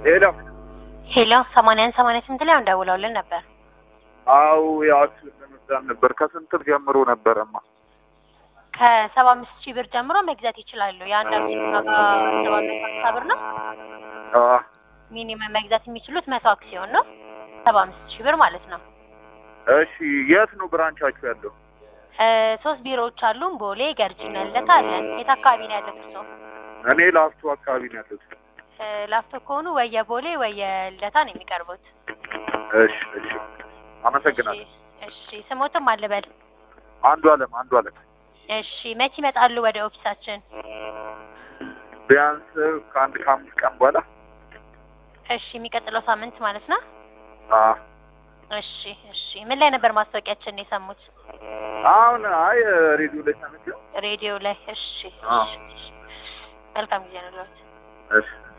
ሄሎ ሄሎ ሰማንያን ሰማንያ ስንት ላይ እንደውለውልን ነበር። አው ያው ለመግዛት ነበር። ከስንት ጀምሮ ነበረማ? ከሰባ አምስት ሺህ ብር ጀምሮ መግዛት ይችላሉ። የአንድ አክሲዮን ዋጋ ሰባ አምስት ሀምሳ ብር ነው። አ ሚኒመም መግዛት የሚችሉት መቶ አክሲዮን ነው። ሰባ አምስት ሺህ ብር ማለት ነው። እሺ የት ነው ብራንቻችሁ ያለው? እ ሶስት ቢሮዎች አሉን። ቦሌ፣ ገርጂና ልደታ አለን። የት አካባቢ ነው ያለት እርስዎ? እኔ ላፍቶ አካባቢ ነው ያለሁት። እ ላፍቶ ከሆኑ ወየ ቦሌ ወየ ልደታ ነው የሚቀርቡት። እሺ እሺ፣ አመሰግናለሁ። እሺ እሺ፣ ስሞትም አልበል። አንዱ አለም አንዱ አለም እሺ መቼ ይመጣሉ ወደ ኦፊሳችን? ቢያንስ ከአንድ ከአምስት ቀን በኋላ እሺ የሚቀጥለው ሳምንት ማለት ነው። አ እሺ እሺ። ምን ላይ ነበር ማስታወቂያችን የሰሙት? አሁን አይ ሬዲዮ ላይ ሰምቼው ሬዲዮ ላይ። እሺ አዎ። እሺ፣ እሺ። መልካም ጊዜ ነው። እሺ